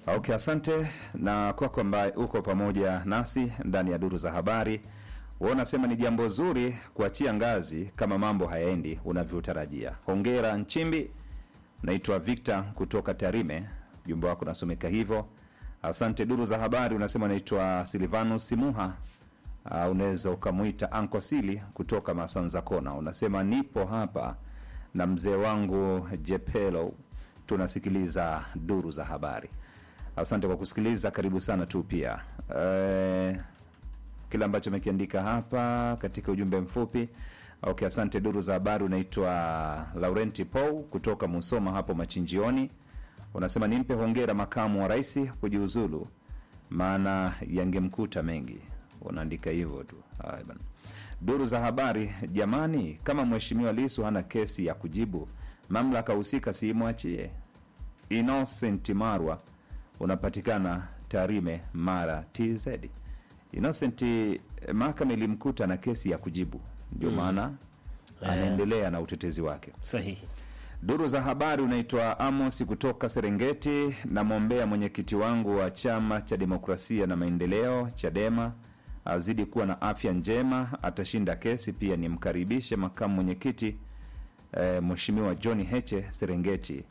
Okay, asante na kwako ambaye uko pamoja nasi ndani ya duru za habari. Wewe unasema ni jambo zuri kuachia ngazi kama mambo hayaendi unavyotarajia. Hongera Nchimbi. Naitwa Victor kutoka Tarime, ujumbe wako unasomeka hivyo. Asante. Duru za habari unasema naitwa Silvanus Simuha. Uh, unaweza ukamwita Anko Sili kutoka Masanza Kona. Unasema nipo hapa na mzee wangu Jepelo, tunasikiliza duru za habari. Asante kwa kusikiliza, karibu sana tu pia eh, kile ambacho amekiandika hapa katika ujumbe mfupi. Okay, asante. Duru za habari unaitwa Laurenti Pou kutoka Musoma hapo Machinjioni. Unasema nimpe hongera makamu wa rais kujiuzulu, maana yangemkuta mengi. Unaandika hivyo tu. Haya bana. Duru za habari, jamani, kama mheshimiwa Lisu hana kesi ya kujibu, mamlaka husika siimwachie. Innocent Marwa unapatikana Tarime, Mara, TZ. Innocent, eh, mahakama ilimkuta na kesi ya kujibu, ndio maana anaendelea na utetezi wake. Sahihi. Duru za habari unaitwa Amos kutoka Serengeti. Namwombea mwenyekiti wangu wa chama cha demokrasia na maendeleo CHADEMA azidi kuwa na afya njema, atashinda kesi. Pia nimkaribishe makamu mwenyekiti eh, Mheshimiwa John Heche Serengeti.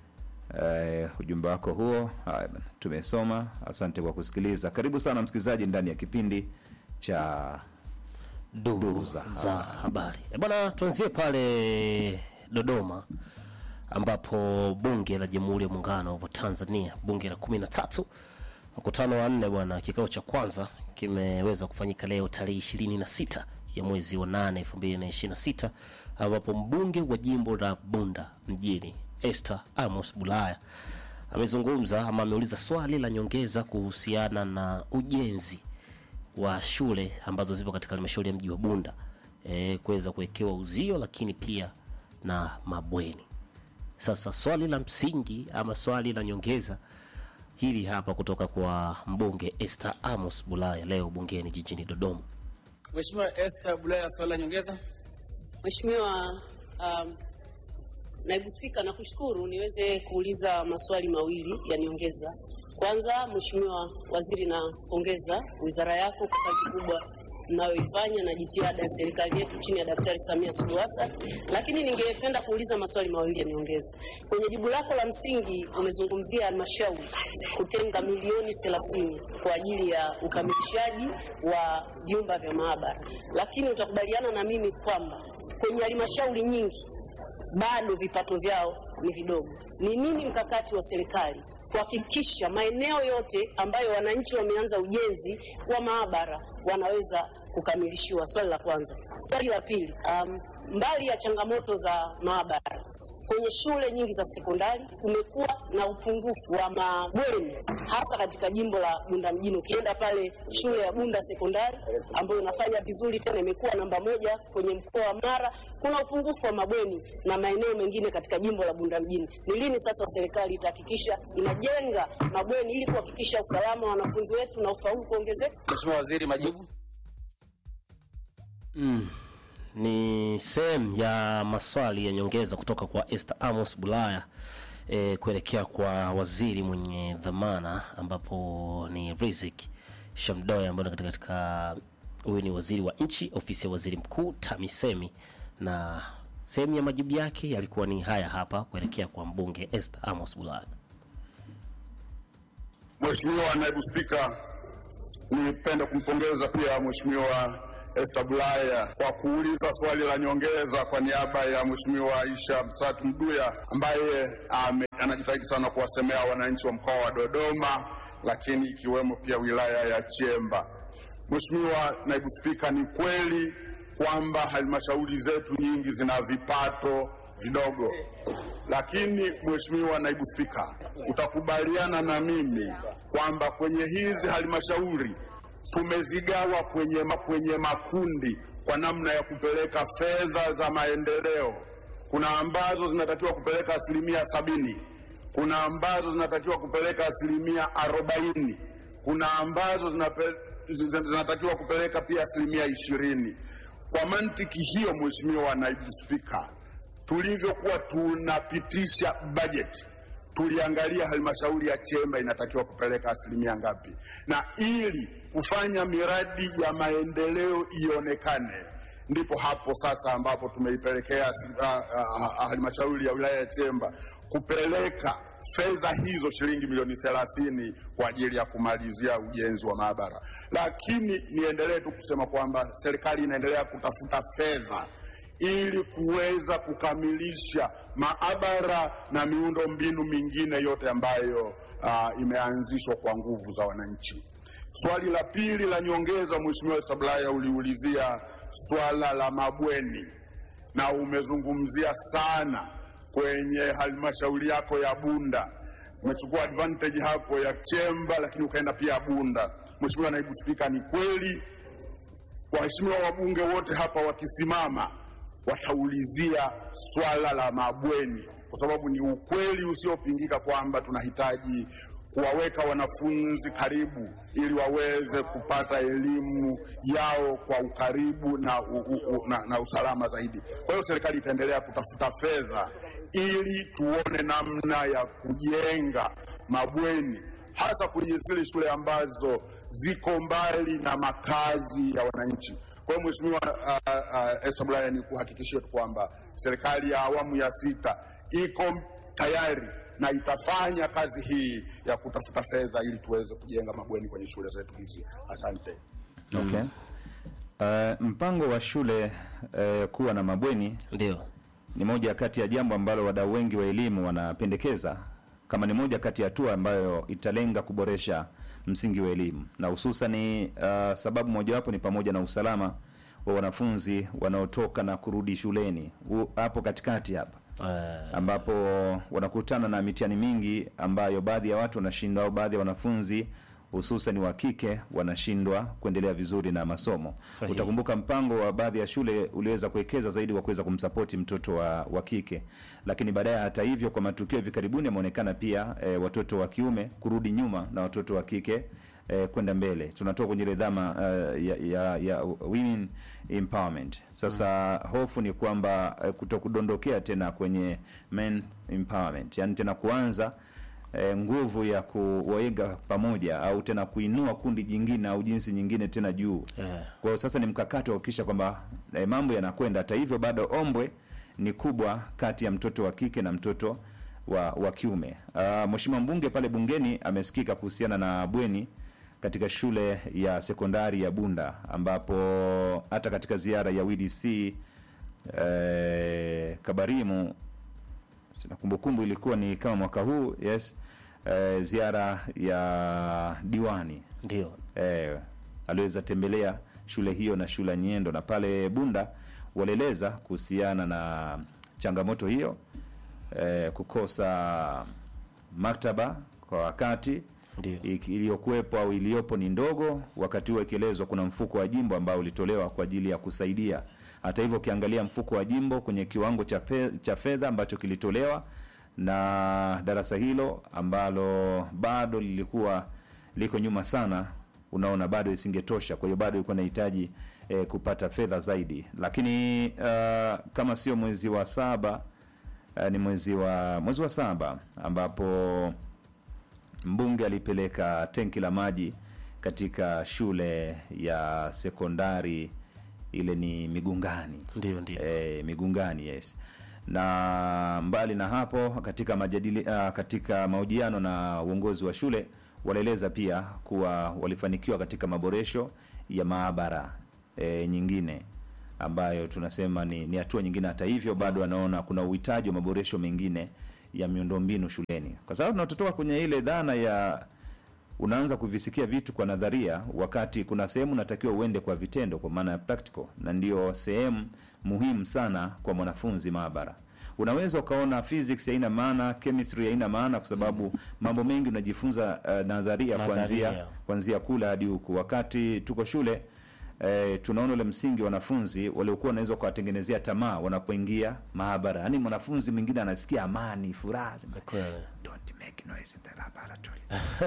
Eh, ujumbe wako huo haya bana, tumesoma. Asante kwa kusikiliza. Karibu sana msikilizaji ndani ya kipindi cha Duru za za habari. E bwana, tuanzie pale Dodoma ambapo bunge la Jamhuri ya Muungano wa Tanzania, bunge la kumi na tatu, mkutano wa nne bwana, kikao cha kwanza kimeweza kufanyika leo tarehe ishirini na sita ya mwezi wa nane elfu mbili na ishirini na sita ambapo mbunge wa jimbo la Bunda mjini Esther Amos Bulaya amezungumza ama ameuliza swali la nyongeza kuhusiana na ujenzi wa shule ambazo zipo katika halmashauri ya mji wa Bunda e, kuweza kuwekewa uzio lakini pia na mabweni. Sasa swali la msingi ama swali la nyongeza hili hapa kutoka kwa mbunge Esther Amos Bulaya leo bungeni jijini Dodoma. Mheshimiwa Esther Bulaya, swali la nyongeza. Mheshimiwa um, Naibu Spika, nakushukuru niweze kuuliza maswali mawili ya nyongeza. Kwanza, Mheshimiwa Waziri, napongeza wizara yako kwa kazi kubwa mnayoifanya na jitihada ya serikali yetu chini ya Daktari Samia Suluhu Hassan, lakini ningependa kuuliza maswali mawili ya nyongeza. Kwenye jibu lako la msingi umezungumzia halmashauri kutenga milioni 30 kwa ajili ya ukamilishaji wa vyumba vya maabara, lakini utakubaliana na mimi kwamba kwenye halmashauri nyingi bado vipato vyao ni vidogo. Ni nini mkakati wa serikali kuhakikisha maeneo yote ambayo wananchi wameanza ujenzi wa maabara wanaweza kukamilishiwa? Swali la kwanza. Swali la pili, um, mbali ya changamoto za maabara kwenye shule nyingi za sekondari kumekuwa na upungufu wa mabweni hasa katika jimbo la Bunda mjini. Ukienda pale shule ya Bunda sekondari ambayo inafanya vizuri tena imekuwa namba moja kwenye mkoa wa Mara, kuna upungufu wa mabweni na maeneo mengine katika jimbo la Bunda mjini. Ni lini sasa serikali itahakikisha inajenga mabweni ili kuhakikisha usalama wa wanafunzi wetu na ufaulu kuongezeka? Mheshimiwa Waziri, majibu. Ni sehemu ya maswali ya nyongeza kutoka kwa Esther Amos Bulaya e, kuelekea kwa waziri mwenye dhamana ambapo ni Rizik Shamdoya ambaye ni katika katika huyu ni waziri wa nchi ofisi ya waziri mkuu TAMISEMI, na sehemu ya majibu yake yalikuwa ni haya hapa kuelekea kwa mbunge Esther Amos Bulaya. Mheshimiwa Naibu Spika, nipende kumpongeza pia Mheshimiwa Esther Bulaya kwa kuuliza swali la nyongeza kwa niaba ya Mheshimiwa Aisha Msatu Mduya ambaye ame, anajitahidi sana kuwasemea wananchi wa mkoa wa Dodoma, lakini ikiwemo pia wilaya ya Chemba. Mheshimiwa Naibu Spika, ni kweli kwamba halmashauri zetu nyingi zina vipato vidogo, lakini Mheshimiwa Naibu Spika, utakubaliana na mimi kwamba kwenye hizi halmashauri tumezigawa kwenye, ma- kwenye makundi kwa namna ya kupeleka fedha za maendeleo. Kuna ambazo zinatakiwa kupeleka asilimia sabini, kuna ambazo zinatakiwa kupeleka asilimia arobaini, kuna ambazo zinape, zin- zinatakiwa kupeleka pia asilimia ishirini. Kwa mantiki hiyo, Mheshimiwa Naibu Spika, tulivyokuwa tunapitisha bajeti tuliangalia halmashauri ya Chemba inatakiwa kupeleka asilimia ngapi, na ili kufanya miradi ya maendeleo ionekane, ndipo hapo sasa ambapo tumeipelekea ah, ah, halmashauri ya wilaya ya Chemba kupeleka fedha hizo shilingi milioni thelathini kwa ajili ya kumalizia ujenzi wa maabara. Lakini niendelee tu kusema kwamba serikali inaendelea kutafuta fedha ili kuweza kukamilisha maabara na miundo mbinu mingine yote ambayo uh, imeanzishwa kwa nguvu za wananchi. Swali la pili la nyongeza, Mheshimiwa Sablaya, uliulizia swala la mabweni na umezungumzia sana kwenye halmashauri yako ya Bunda. Umechukua advantage hapo ya Chemba, lakini ukaenda pia Bunda. Mheshimiwa Naibu Spika, ni kweli waheshimiwa wabunge wote hapa wakisimama wataulizia swala la mabweni, kwa sababu ni ukweli usiopingika kwamba tunahitaji kuwaweka wanafunzi karibu ili waweze kupata elimu yao kwa ukaribu na, u, u, u, na, na usalama zaidi. Kwa hiyo serikali itaendelea kutafuta fedha ili tuone namna ya kujenga mabweni hasa kwenye zile shule ambazo ziko mbali na makazi ya wananchi. Kwa hiyo Mheshimiwa uh, uh, Esther Bulaya, ni kuhakikishia tu kwamba serikali ya awamu ya sita iko tayari na itafanya kazi hii ya kutafuta fedha ili tuweze kujenga mabweni kwenye shule zetu hizi. Asante. Okay. Uh, mpango wa shule uh, kuwa na mabweni Ndio. ni moja kati ya jambo ambalo wadau wengi wa elimu wanapendekeza kama ni moja kati ya hatua ambayo italenga kuboresha msingi wa elimu na hususani uh, sababu mojawapo ni pamoja na usalama wa wanafunzi wanaotoka na kurudi shuleni U- hapo katikati hapa Eh, ambapo wanakutana na mitihani mingi ambayo baadhi ya watu wanashindwa au baadhi ya wanafunzi hususan wa kike wanashindwa kuendelea vizuri na masomo. Sahihi. Utakumbuka mpango wa baadhi ya shule uliweza kuwekeza zaidi kwa kuweza kumsapoti mtoto wa, wa kike, lakini baadaye, hata hivyo, kwa matukio hivi karibuni yameonekana pia e, watoto wa kiume kurudi nyuma na watoto wa kike e, kwenda mbele. Tunatoka kwenye ile dhama uh, ya, ya, ya women empowerment. Sasa hofu ni kwamba uh, kutokudondokea tena kwenye men empowerment, yani tena kuanza eh, nguvu ya kuwaiga pamoja au tena kuinua kundi jingine au jinsi nyingine tena juu. eh, Kwa hiyo sasa ni mkakati wa kuhakikisha kwamba eh, mambo yanakwenda. Hata hivyo bado ombwe ni kubwa kati ya mtoto wa kike na mtoto wa, wa kiume. Uh, Mheshimiwa mbunge pale bungeni amesikika kuhusiana na bweni katika shule ya sekondari ya Bunda ambapo hata katika ziara ya WDC eh, Kabarimu sina kumbukumbu ilikuwa ni kama mwaka huu yes eh, ziara ya diwani ndio. eh, aliweza tembelea shule hiyo na shule ya Nyendo na pale Bunda walieleza kuhusiana na changamoto hiyo eh, kukosa maktaba kwa wakati Ndio. iki- iliyokuwepo au iliyopo ni ndogo, wakati huo ikielezwa kuna mfuko wa jimbo ambao ulitolewa kwa ajili ya kusaidia. Hata hivyo, ukiangalia mfuko wa jimbo kwenye kiwango cha fe- cha fedha ambacho kilitolewa na darasa hilo ambalo bado lilikuwa liko nyuma sana, unaona bado isingetosha. Kwa hiyo bado ilikuwa inahitaji eh, kupata fedha zaidi, lakini uh, kama sio mwezi wa saba uh, ni mwezi wa mwezi wa saba ambapo mbunge alipeleka tenki la maji katika shule ya sekondari ile ni Migungani Ndio, ndio. e, Migungani yes. Na mbali na hapo, katika majadili, uh, katika mahojiano na uongozi wa shule walieleza pia kuwa walifanikiwa katika maboresho ya maabara e, nyingine ambayo tunasema ni ni hatua nyingine. Hata hivyo, bado wanaona kuna uhitaji wa maboresho mengine ya miundombinu shuleni, kwa sababu tunatotoka kwenye ile dhana ya unaanza kuvisikia vitu kwa nadharia, wakati kuna sehemu unatakiwa uende kwa vitendo, kwa maana ya practical, na ndio sehemu muhimu sana kwa mwanafunzi maabara. Unaweza ukaona physics haina maana, chemistry haina maana, kwa sababu mambo mengi unajifunza uh, nadharia Nadharia. kuanzia kuanzia kule hadi huku. Wakati tuko shule eh, tunaona ule msingi wanafunzi waliokuwa wanaweza kuwatengenezea tamaa wanapoingia maabara, yaani mwanafunzi mwingine anasikia amani, furaha, sema, Kweli. don't make noise in the laboratory.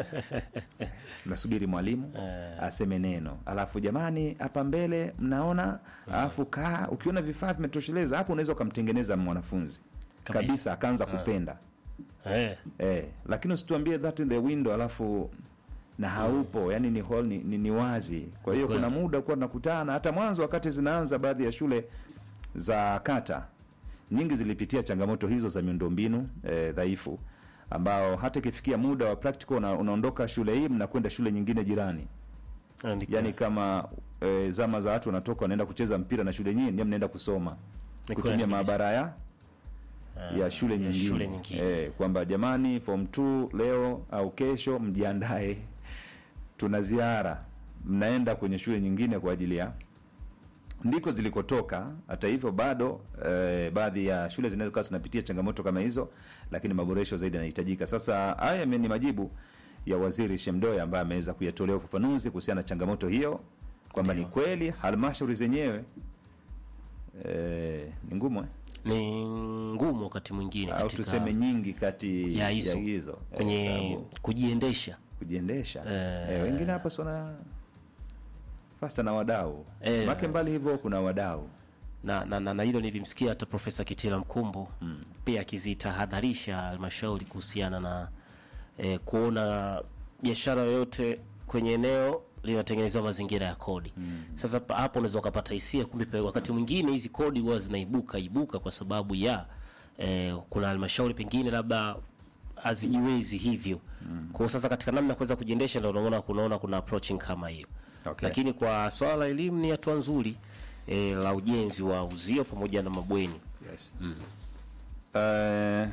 Nasubiri mwalimu Eh. aseme neno, alafu jamani, hapa mbele mnaona, alafu kaa, ukiona vifaa vimetosheleza hapo, unaweza ukamtengeneza mwanafunzi Kabisa. kabisa, akaanza kupenda eh. eh, lakini usituambie that in the window alafu na haupo yani ni, hall, ni, ni, ni wazi kwa hiyo Kweli. kuna muda kuwa tunakutana hata mwanzo wakati zinaanza baadhi ya shule za kata nyingi zilipitia changamoto hizo za miundombinu eh, dhaifu ambao hata ikifikia muda wa practical una, unaondoka shule hii mnakwenda shule nyingine jirani Ni yani kama e, zama za watu wanatoka wanaenda kucheza mpira na shule nyingine mnaenda kusoma Ni kutumia kweli maabara ya ya shule ya nyingine, shule nyingine. Eh, kwamba jamani form 2 leo au kesho mjiandae tuna ziara mnaenda kwenye shule nyingine kwa ajili ya ndiko zilikotoka hata hivyo bado eh, baadhi ya shule zinaweza kuwa zinapitia changamoto kama hizo lakini maboresho zaidi yanahitajika sasa haya ni majibu ya waziri shemdoe ambaye ameweza kuyatolea ufafanuzi kuhusiana na changamoto hiyo kwamba ni kweli halmashauri zenyewe eh, ni ngumu eh? ni ngumu wakati mwingine au katika tuseme nyingi kati ya hizo, hizo eh, kwenye sababu kujiendesha kujiendesha Eh. eh, wengine hapa sona fasta na wadau Eh. make mbali hivyo kuna wadau na, na, na, na hilo nilimsikia hata Profesa Kitila Mkumbo mm. pia akizitahadharisha halmashauri kuhusiana na eh, kuona biashara yoyote kwenye eneo linatengenezewa mazingira ya kodi mm. Sasa pa- hapo unaweza ukapata hisia, kumbe pe- wakati mwingine hizi kodi huwa zinaibuka ibuka kwa sababu ya eh, kuna halmashauri pengine labda hazijiwezi hivyo mm. Kwa hiyo sasa katika namna ya kuweza kujiendesha ndio unaona kunaona kuna approaching kama hiyo Okay. lakini kwa swala la elimu ni hatua nzuri e, la ujenzi wa uzio pamoja na mabweni yes. Eh,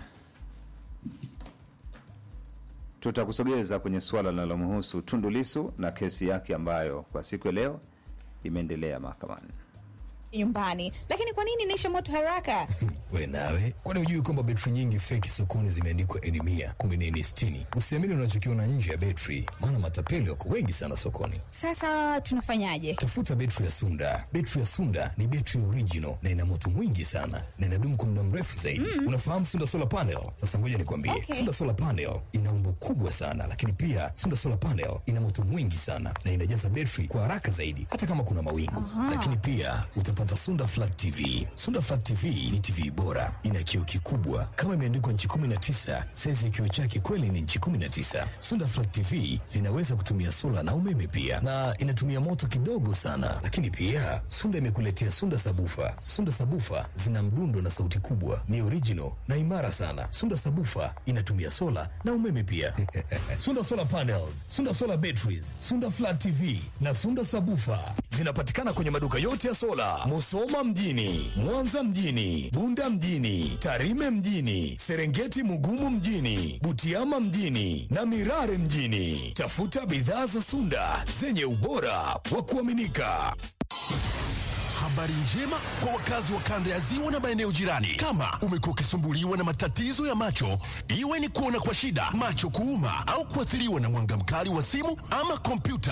tutakusogeza kwenye suala linalomhusu Tundu Lissu na kesi yake ambayo kwa siku ya leo imeendelea mahakamani. nyumbani lakini kwa nini inaisha moto haraka we nawe kwani hujui kwamba betri nyingi feki sokoni zimeandikwa eni mia kumbe ni eni sitini usiamini unachokiona nje ya betri maana matapeli wako wengi sana sokoni sasa tunafanyaje tafuta betri ya sunda betri ya sunda ni betri original na ina moto mwingi sana na inadumu kwa muda mrefu zaidi mm. unafahamu sunda solar panel sasa ngoja nikwambie Okay. sunda solar panel ina umbo kubwa sana lakini pia sunda solar panel ina moto mwingi sana na inajaza betri kwa haraka zaidi hata kama kuna mawingu lakini pia utapata sunda flat tv sunda flat tv ni tv bora ina kioo kikubwa kama imeandikwa nchi 19 saizi ya kioo chake kweli ni nchi 19 sunda flat tv zinaweza kutumia sola na umeme pia na inatumia moto kidogo sana lakini pia sunda imekuletea sunda sabufa sunda sabufa zina mdundo na sauti kubwa ni original na imara sana sunda sabufa inatumia sola na umeme pia sunda solar panels sunda solar batteries sunda flat tv na sunda sabufa zinapatikana kwenye maduka yote ya sola musoma mjini mwanza mjini bunda mjini tarime mjini serengeti mugumu mjini butiama mjini na mirare mjini tafuta bidhaa za sunda zenye ubora wa kuaminika Habari njema kwa wakazi wa kanda ya ziwa na maeneo jirani. Kama umekuwa ukisumbuliwa na matatizo ya macho, iwe ni kuona kwa shida, macho kuuma, au kuathiriwa na mwanga mkali wa simu ama kompyuta,